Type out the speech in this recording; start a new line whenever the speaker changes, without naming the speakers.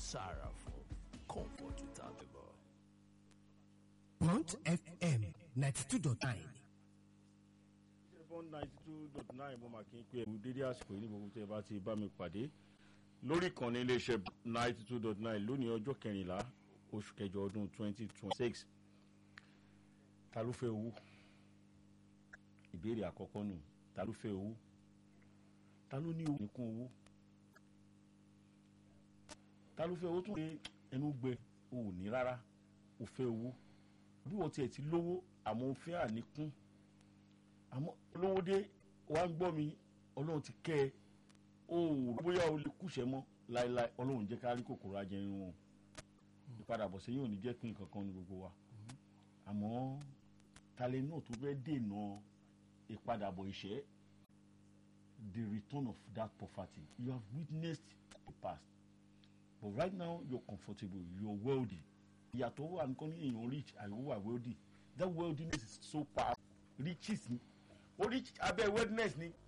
sorrowful, comfort without the boy.
Blunt FM ninety two dot nine.
seven ninety two dot nine mo máa kí n pé ẹ̀mú dédé àsìkò yìí ní gbogbo tí ẹ bá ti bá mi pàdé lórí ìkànnì iléeṣẹ́ ninety two dot nine lónìí ọjọ́ kẹrìnlá oṣù kẹjọ ọdún twenty twenty six ta ló fẹ́ owó ìbéèrè àkọ́kọ́ nù ta ló fẹ́ owó ta ló ní owó nìkún owó ta ló fẹ́ owó tún pé ẹnu gbẹ o ò ní rárá o fẹ́ owó bí wọ́n tiẹ̀ ti lówó àmọ́ o fẹ́ àníkún àmọ́ olówó dé wá ń gbọ́ mi ọlọ́run ti kẹ́ ẹ o ò rò bóyá o lè kúṣẹ́ mọ́ láéláé ọlọ́run jẹ́ ká rí kòkòrò ajẹrin wọn ìpadàbọ̀ sẹ́yìn ò ní jẹ́ pín kankan ní gbogbo wa àmọ́ talẹ̀ náà tó fẹ́ dènà ìpadàbọ̀ ìṣẹ́ the return of that poverty you have witnessed the past but right now you're comfortable you're wealthy ìyàtọ̀ wà nǹkan ní èèyàn rich àyẹ̀wò wà wealthy that wealthiness is so powerful riches ni ó rich abẹ́ wealthiness ni